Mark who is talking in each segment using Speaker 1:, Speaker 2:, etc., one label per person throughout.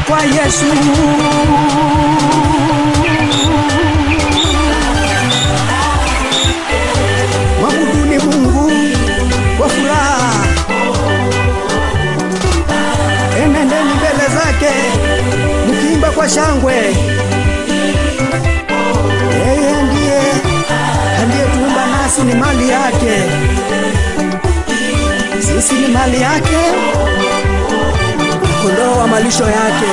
Speaker 1: kwa Yesu. Mwabuduni Mungu kwa furaha, enendeni mbele zake mkiimba kwa shangwe. Yeye ndiye aliyetuumba nasi ni mali yake, sisi ni mali yake, kondoo wa malisho yake.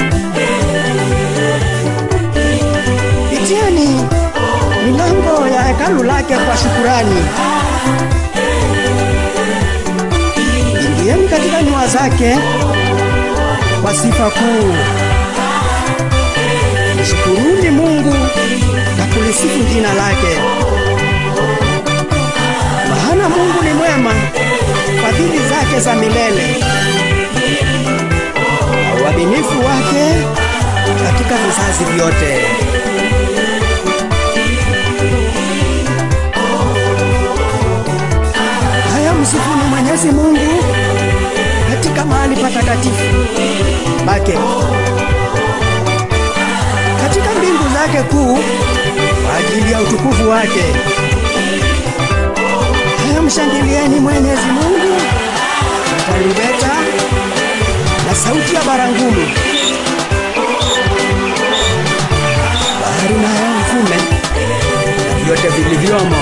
Speaker 1: Itieni milango ya hekalu lake kwa shukurani, ingieni katika nyua zake kwa sifa kuu. Mshukuruni Mungu na kulisifu jina lake, maana Mungu ni mwema, fadhili zake za milele, na uaminifu wake katika vizazi vyote. Haya, msifuni Mwenyezi Mungu katika mahali patakatifu pake, katika mbingu zake kuu, kwa ajili ya utukufu wake. Haya, mshangilieni Mwenyezi Mungu na tarumbeta na sauti ya barangumu. Bahari nayo mfume na vyote vilivyomo.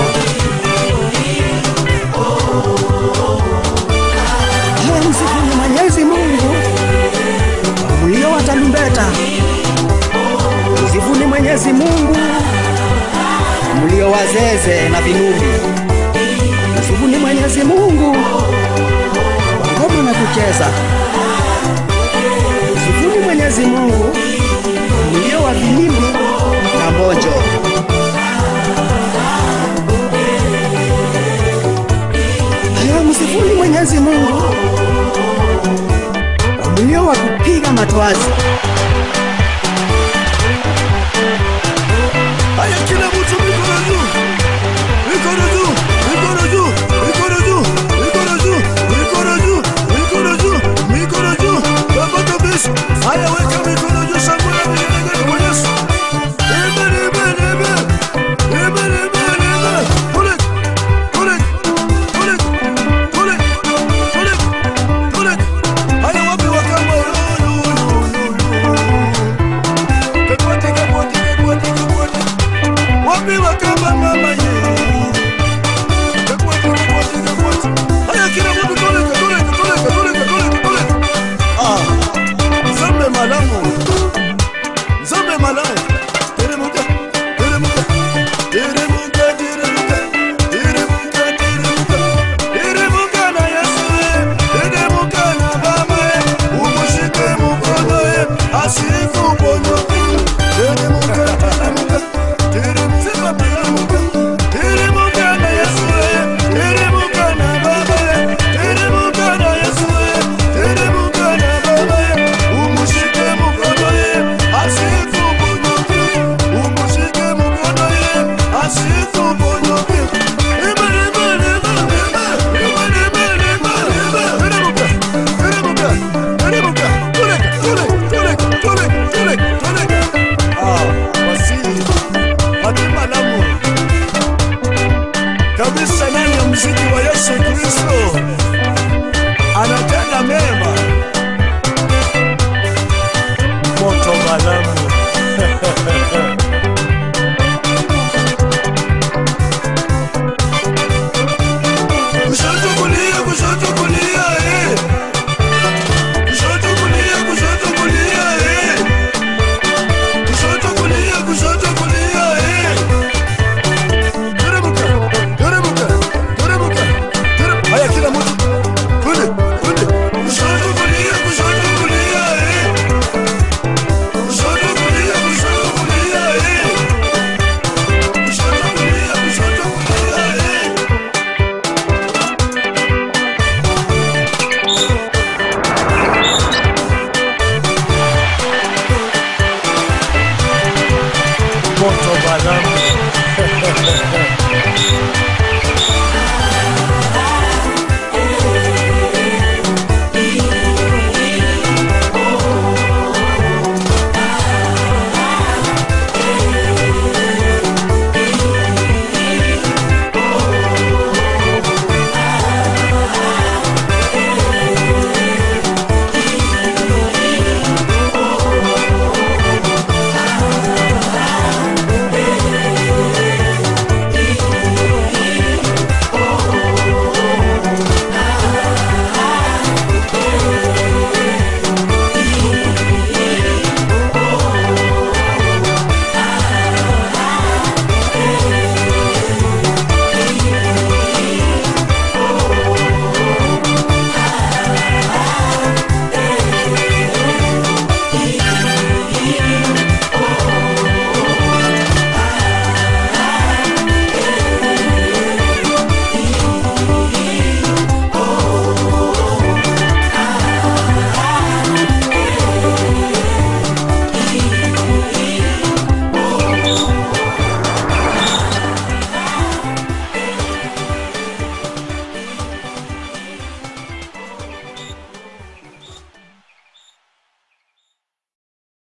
Speaker 1: Haya, msifuni Mwenyezi Mungu kwa mlio wa tarumbeta. Msifuni Mwenyezi Mungu kwa mlio wa zeze na vinubi. Msifuni Mwenyezi Mungu kwa ngoma na kucheza. Msifuni Mwenyezi Mungu kwa mlio wa vilimbi na mbonjo. Haya, msifuni Mwenyezi Mungu kwa mlio wa kupiga matwazi.
Speaker 2: Haya, kila mtu mikono juu, mikono juu, mikono juu, mikono juu, mikono juu, mikono juu, mikono juu, mikono juu, baba kabisa. Haya, weka mikono juu, shangwe na vigelegele kwa Yesu. Amen, amen, amen. Amen, amen, amen. Kule, kule, kule, kule, kule, kule. Haya, wapi wakamba? Yo, yo, yo, yo, yo. Kekwete, kekwete, kekwete, kekwete. Wapi wakamba mama ye? Kekwete, kekwete, kekwete. Haya, kila mtu toleka, toleka, toleka, toleka, toleka, toleka. Ah, Nzambe malamu. Nzambe malamu. Teremuka, teremuka, teremuka, teremuka, teremuka, teremuka. Teremuka na Yesu, teremuka na Baba, umshike mkono, asikuponyoke. Teremuka, teremuka, teremuka, teremuka. Teremuka na Yesu, teremuka na Baba, teremuka na Yesu, teremuka na Baba, umshike mkono, asikuponyoke. Umshike mkono, asikuponyoke. Amen, amen, amen, amen. Amen, amen, amen, amen. Teremuka, teremuka, teremuka. Toleka, toleka, toleka, toleka, toleka, toleka. Ah, wasili. Fatima Lamu. Kabisa ndani ya muziki wa Yesu Kristo anatenda mema. Moto Malamu. Kushoto kulia, kushoto kulia, eh. Kushoto kulia, kushoto kulia, eh. Kushoto kulia, kushoto kulia, eh. Teremuka, teremuka, teremuka, teremuka. Haya, kila mtu kule, kule. Kushoto kulia, kushoto kulia, eh. Kushoto kulia, kushoto kulia, eh. Kushoto kulia, kushoto kulia, eh. moto balamu